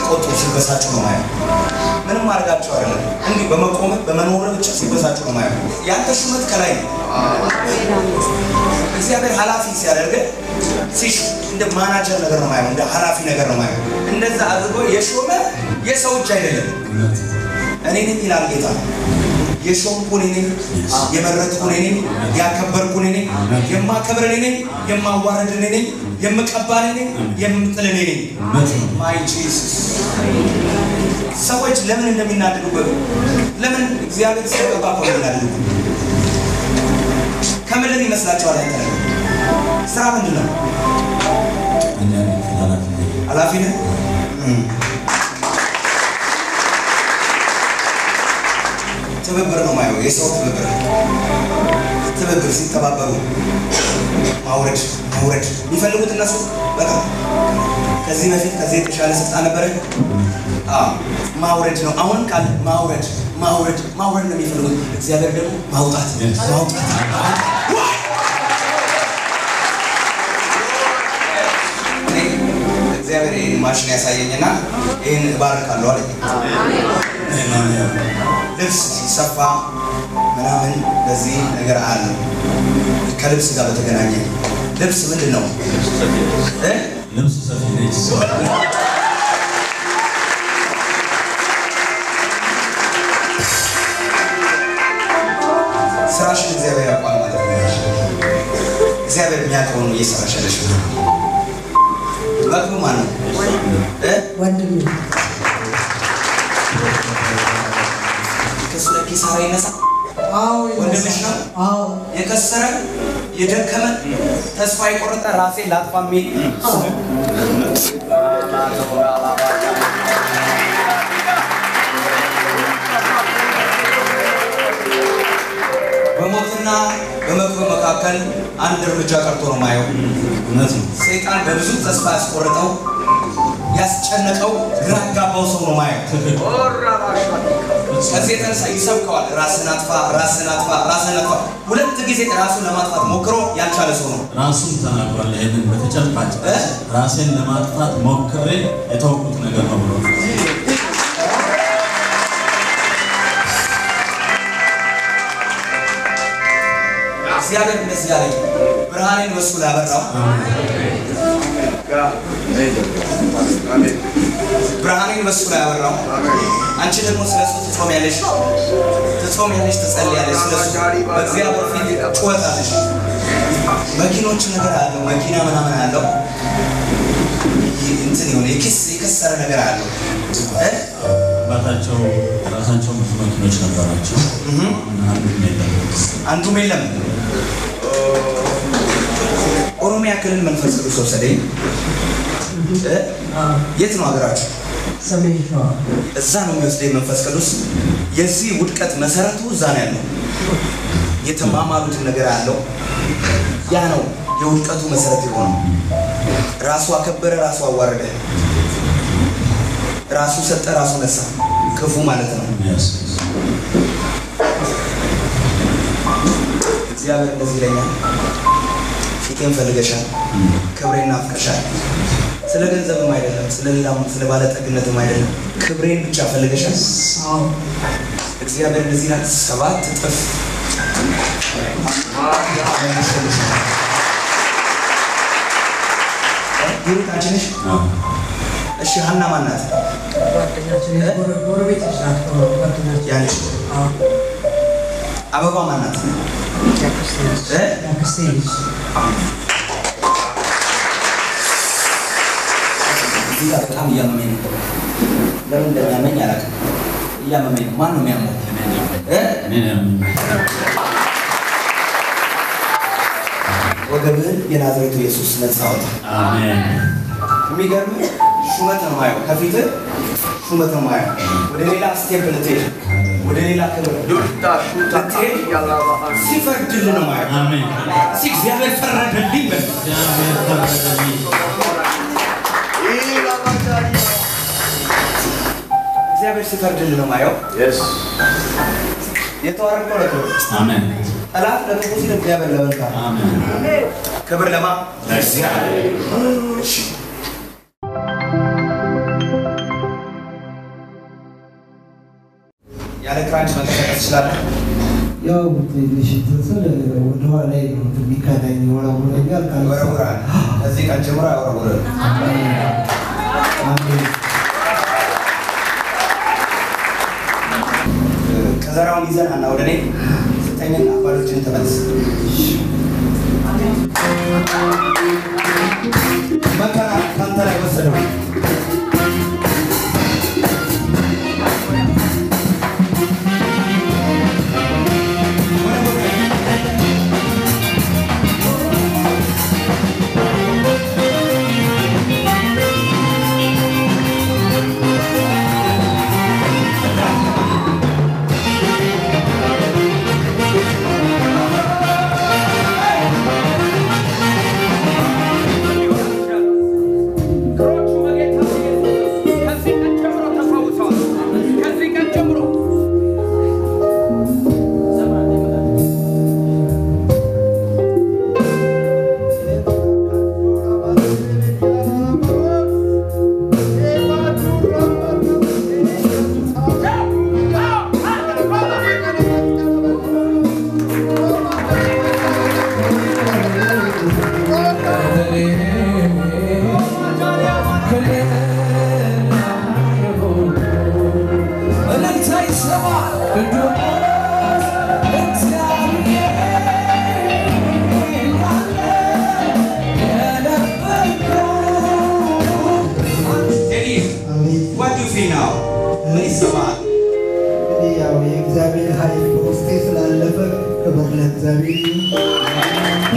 ሲቆጡ ሲበሳጩ ነው ማየው። ምንም አድርጋቸው አይደለም፣ እንዲህ በመቆም በመኖር ብቻ ሲበሳጩ ነው ማየው። ያንተ ሹመት ከላይ ነው። እግዚአብሔር ኃላፊ ሲያደርግ ሲሽ እንደ ማናጀር ነገር ነው ማየው፣ እንደ ኃላፊ ነገር ነው ማየው። እንደዛ አድርጎ የሾመ የሰው እጅ አይደለም። እኔ ነኝ ይላል ጌታ። የሾምኩ እኔ ነኝ፣ የመረጥኩ እኔ ነኝ፣ ያከበርኩ እኔ ነኝ፣ የማከብር እኔ ነኝ፣ የማዋረድ እኔ ነኝ፣ የምቀባ እኔ ነኝ፣ የምጥል እኔ ነኝ። ማይ ጂሰስ ሰዎች ለምን እንደሚናደዱበት ለምን እግዚአብሔር ሲቀባ እኮ ነው የሚናደዱበት። ከምድር ይመስላችኋል? አይተ ስራ ምንድን ነው? ኃላፊነት ትብብር ነው ማየው። የሰው ትብብር ትብብር ሲተባበሩ ማውረድ ማውረድ የሚፈልጉት እነሱ በጣም ከዚህ በፊት ከዚህ የተሻለ ስልጣን ነበረ። አዎ ማውረድ ነው። አሁን ቃል ማውረድ ማውረድ ማውረድ ነው የሚፈልጉት። እግዚአብሔር ደግሞ ማውጣት ማውጣት እኔ እግዚአብሔር ይህን ማሽን ያሳየኝና ይህን እባርካለሁ አለኝ። ልብስ ሲሰፋ ምናምን በዚህ ነገር አለ። ከልብስ ጋር በተገናኘ ልብስ ምንድን ነው እ? ልብስ ሰፊ ነች። ስራሽን እግዚአብሔር ያውቃል ማለት ነው። እግዚአብሔር የሚያውቀውን እየሰራሽ ያለሽ መቅቡ ማን ነው እ? ወንድሜ ከሱ ላይ ኪሳራ ይነሳ አዎ ወንድምሽ ነው? አዎ የከሰረ የደከመ ተስፋ የቆረጠ ራሴ ላጥፋ የሚል በሞትና በመክበብ መካከል አንድ እርምጃ ቀርቶ ነው ማየው። እውነት ነው። ሰይጣን በብዙ ተስፋ ያስቆረጠው ያስጨነቀው ግራ ያጋባው ሰው ነው ማየው። ከዚህ የተነሳ ይሰብከዋል። ራስን አጥፋ፣ ራስን አጥፋ፣ ራስን አጥፋ። ሁለት ጊዜ ራሱን ለማጥፋት ሞክሮ ያልቻለ ሰው ነው። ራሱም ተናግሯል። ይህንን በተጨባጭ እ? ራሴን ለማጥፋት ሞክሬ የተወኩት ነገር ነው ብሎ እግዚአብሔር እንደዚህ ያለኝ ብርሃኔን በሱ ላይ አበራው። ብርሃኔን በሱ ላይ አበራው። አንቺ ደግሞ ስለ እሱ ትጾሚያለሽ፣ ትጾሚያለሽ፣ ትጸልያለሽ። ስለ እሱ በእግዚአብሔር ፊት ጩኸታለሽ። መኪኖች ነገር አለው፣ መኪና ምናምን አለው። ይህ እንትን የሆነ የክስ የከሰረ ነገር አለው እ? አባታቸው ራሳቸው ብዙ መኪኖች ነበራቸው። አሁን አንዱም የለም። አንዱም የለም። ኦሮሚያ ክልል መንፈስ ቅዱስ ወሰደኝ። እ? የት ነው ሀገራችሁ? ሰሜን ሸዋ እዛ ነው የሚወስደኝ መንፈስ ቅዱስ። የዚህ ውድቀት መሰረቱ እዛ ነው ያለው። የተማማሉትን ነገር አለው። ያ ነው የውድቀቱ መሰረት የሆነው። ራሱ አከበረ፣ ራሱ አዋረደ፣ ራሱ ሰጠ፣ ራሱ ነሳ። ክፉ ማለት ነው። Yes. እግዚአብሔር እንደዚህ ይለኛል፣ ፊቴን ፈልገሻል፣ ክብሬን ናፍቀሻል። ስለ ገንዘብም አይደለም፣ ስለ ሌላም ስለ ባለጠግነትም አይደለም፣ ክብሬን ብቻ ፈልገሻል። አዎ እግዚአብሔር እንደዚህ ይላል፣ ሰባት እጥፍ መልሼልሻለሁ። ሂሩት አንቺ ነሽ? አዎ። እሺ ሀና ማን ናት? ጓደኛችን የጎረ- ጎረቤቶች ናቸው ጓደኛችን ያንቺ አዎ አበባ ማን ናት? ያክስቴ ልጅ እ? ያክስቴ ልጅ እዚህ ጋር በጣም እያመመኝ ነው። ለምን እንደሚያመኝ አላውቅም። እያመመኝ ነው። ማን ነው የሚያመው? እ? እኔን ያመኛል። ወገብህን የናዝሬቱ ኢየሱስ ነፃ አውጣ። አሜን። የሚገርም ሹመት ነው ማየው። ከፊትህ ሹመት ነው ማየው። ወደ ሌላ ስቴፕ ልትሄድ ወደ ሌላ ክብር ልትሄድ ሲፈርድልህ ነው ማየው። አሜን። እስኪ እግዚአብሔር ፈረደልኝ በል። እግዚአብሔር ፈረደልኝ። እግዚአብሔር ሲፈርድልህ ነው ማየው። የተዋረድከው ለክብር አሜን። ጠላት ለክፉ ሲል እግዚአብሔር ለመልካም አሜን። ክብር ለማ ለእግዚአብሔር። እሺ ያለ ክራንች መንቀሳቀስ ትችላለህ? ያው ትንሽ እንትን ስል ወደኋላ ነው የሚከዳኝ ወረውረኛል። ይወረውራል። ከዚህ ቀን ጀምሮ አይወረውርም። አሜን። ከዘራውን ይዘን አና ወደ እኔ ስጠኝና ባሎችን ተመልስ። መከራ ከአንተ ላይ ወሰደው። እግሮቹ በጌታ በኢየሱስ ከዚህ ቀን ጀምሮ ተፈውሰዋል። ከዚህ ቀን ጀምሮ ቴዲ አሜን። what do you feel now? ምን ይሰማሃል? እንግዲህ ያው የእግዚአብሔር ኃይል በውስጤ ስላለፈ ክብር ለእግዚአብሔር ይሁን።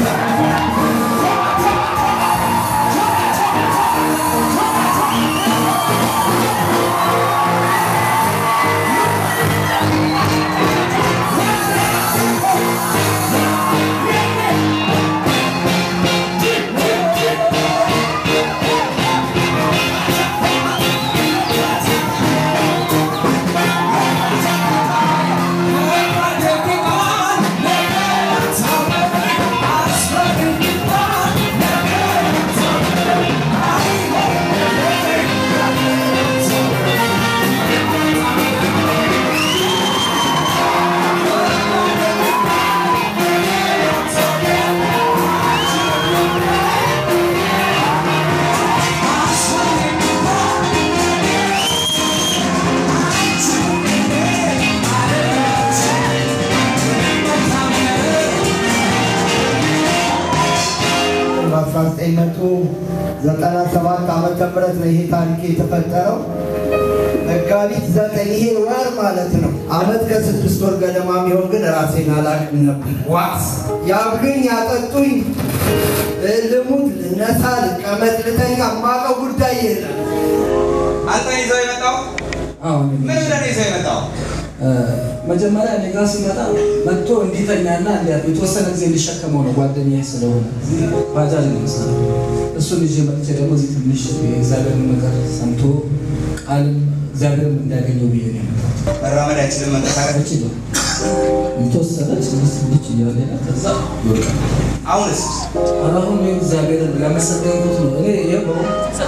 በ1997 ዓመተ ምህረት ነው ይሄ ታሪክ የተፈጠረው። መጋቢት ዘጠኝ ይሄ ወር ማለት ነው። አመት ከስድስት ወር ገደማ የሚሆን ግን ራሴን አላቅም ነበር። ዋት ያብሉኝ፣ ያጠጡኝ፣ ልሙት፣ ልነሳ፣ ልቀመጥ፣ ልተኛ የማውቀው ጉዳይ የለም። አንተ ይዘው የመጣው አሁን ምን ብለህ ነው ይዘው የመጣው? መጀመሪያ እኔ ጋር ሲመጣ መጥቶ እንዲተኛና እንዲያ የተወሰነ ጊዜ እንዲሸከመው ነው ጓደኛዬ ስለሆነ ባጃጅ ነው የሚሰራው። እሱን ይዤ መጥቼ ደግሞ እዚህ ትንሽ የእግዚአብሔርን ነገር ሰምቶ ቃልም እግዚአብሔርም እንዲያገኘው ብዬ ነው የመጣሁት። መራመድ አይችልም መንቀሳቀስ እቺ ነው የተወሰነች ምስ ልጅ እያለ ከዛ ይወድቃል። አሁንስ አሁን እግዚአብሔርን ለመሰገንኩት ነው እኔ ይኸው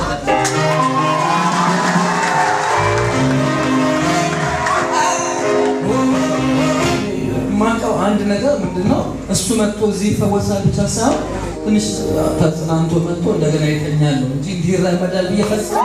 የማውቀው አንድ ነገር ምንድን ነው? እሱ መጥቶ እዚህ ይፈወሳል ብቻ ሳይሆን ትንሽ ተጽናንቶ መጥቶ እንደገና ይተኛል ነው እንጂ እንዲህ ይራመዳል ብዬ ፈጽሞ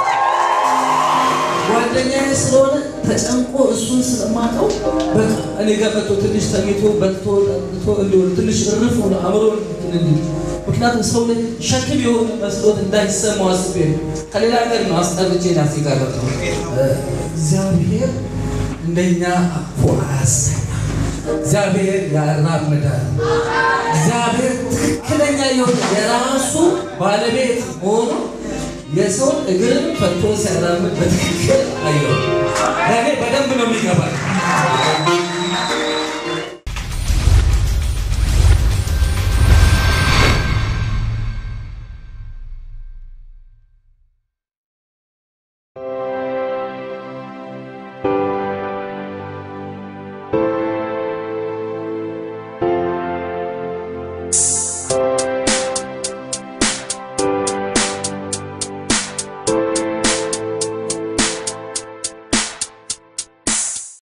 ጓደኛዬ ስለሆነ ተጨንቆ እሱን ስለማውቀው በቃ እኔ ጋር መጥቶ ትንሽ ተኝቶ በልቶ ጠጥቶ እንዲሆን ትንሽ እርፍ ሆነ አእምሮ እንዲል ምክንያቱም ሰው ላይ ሸክም የሆነ መስሎት እንዳይሰማው አስቤ ነው። ከሌላ ሀገር ነው አስጠርቼ ናስ ጋረጠው እግዚአብሔር እንደኛ አቅፎ አያስተኛ። እግዚአብሔር ያራምዳል። እግዚአብሔር ትክክለኛ የሆነ የራሱ ባለቤት ሆኖ የሰውን እግርን ፈቶ ሲያራምድ በትክክል አየው። ለእኔ በደንብ ነው የሚገባል።